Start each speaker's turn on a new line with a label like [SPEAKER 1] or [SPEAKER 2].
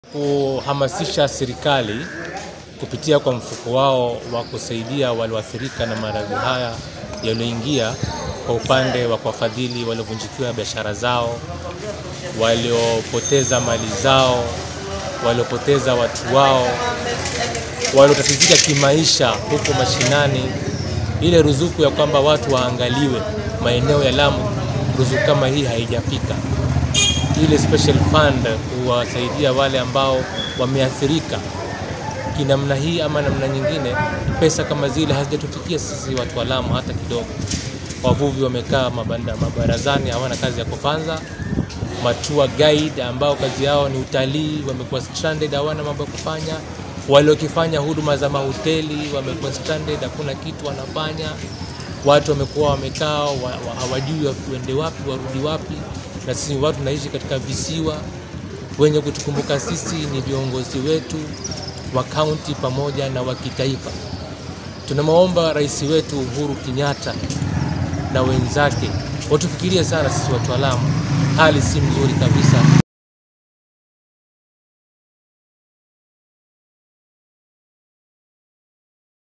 [SPEAKER 1] kuhamasisha serikali kupitia kwa mfuko wao wa kusaidia walioathirika na maradhi haya yaliyoingia kwa upande wa kuwafadhili waliovunjikiwa biashara zao, waliopoteza mali zao, waliopoteza watu wao, waliotatizika kimaisha huko mashinani, ile ruzuku ya kwamba watu waangaliwe maeneo ya Lamu, ruzuku kama hii haijafika. Ile special fund kuwasaidia wale ambao wameathirika kinamna hii ama namna nyingine, pesa kama zile hazijatufikia sisi watu wa Lamu hata kidogo. Wavuvi wamekaa mabanda mabarazani, hawana kazi ya kufanya. Matua guide ambao kazi yao ni utalii wamekuwa stranded, hawana mambo ya kufanya. Waliokifanya huduma za mahoteli wamekuwa stranded, hakuna kitu wanafanya. Watu wamekuwa wamekaa wa- wa- hawajui waende wapi warudi wapi, na sisi watu tunaishi katika visiwa. Wenye kutukumbuka sisi ni viongozi wetu wa kaunti pamoja na wa kitaifa. Tunamwomba rais wetu Uhuru Kenyatta na wenzake watufikirie sana sisi watu wa Lamu. Hali si mzuri kabisa,